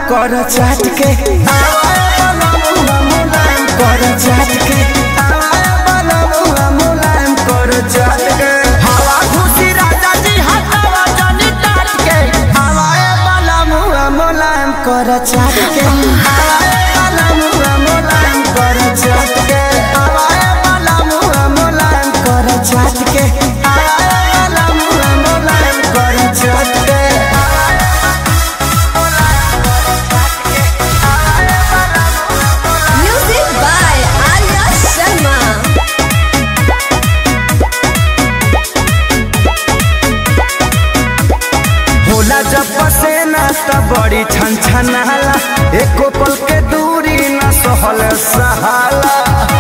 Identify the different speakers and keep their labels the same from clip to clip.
Speaker 1: कर चाट के आवाए बलमुआ मुलायम कर चाट के आवाए बलमुआ मुलायम कर चाट के हवा खुशी राजा जी हटावा जनी टाट के आवाए बलमुआ मुलायम कर चाट के आवाए बलमुआ मुलायम कर चाट के आवाए बलमुआ मुलायम कर चाट के आवाए बलमुआ मुलायम कर चाट के
Speaker 2: Music by Arya Sharma.
Speaker 1: होला जब पसेना त बड़ी छन छनाला एको पल के दूरी न सहल सहाला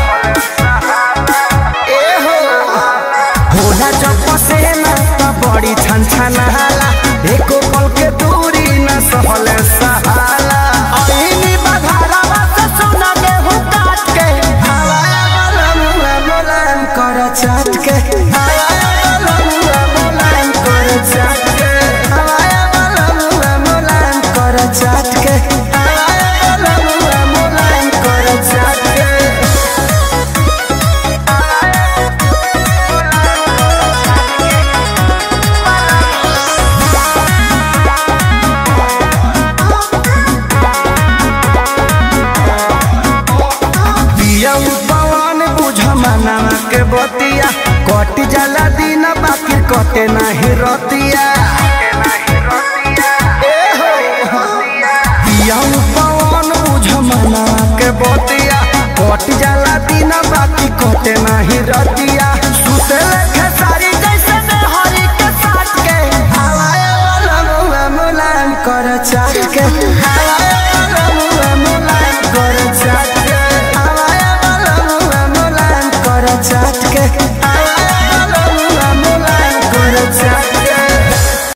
Speaker 1: ए हो होला जब पसेना त बड़ी छन छनाला एको पल के दूरी न सहल सहाला ऐनी बधारा से सोना गेहूं काट के हवाया वाला मुआ मुलायम कर चाट के हवाया वाला मुआ मुलायम कर चाट के हवाया वाला मुआ मुलायम कर चाट के हवाया वाला मुआ मुलायम कर चाट के पिया पवन बुझ मनावा के बतिया कट जाला दिन बाकी कटे नाही रतिया ए हो। पिया पवन बुझ मनावा के बतिया कट जाला दिन बाकी कटे नाही रतिया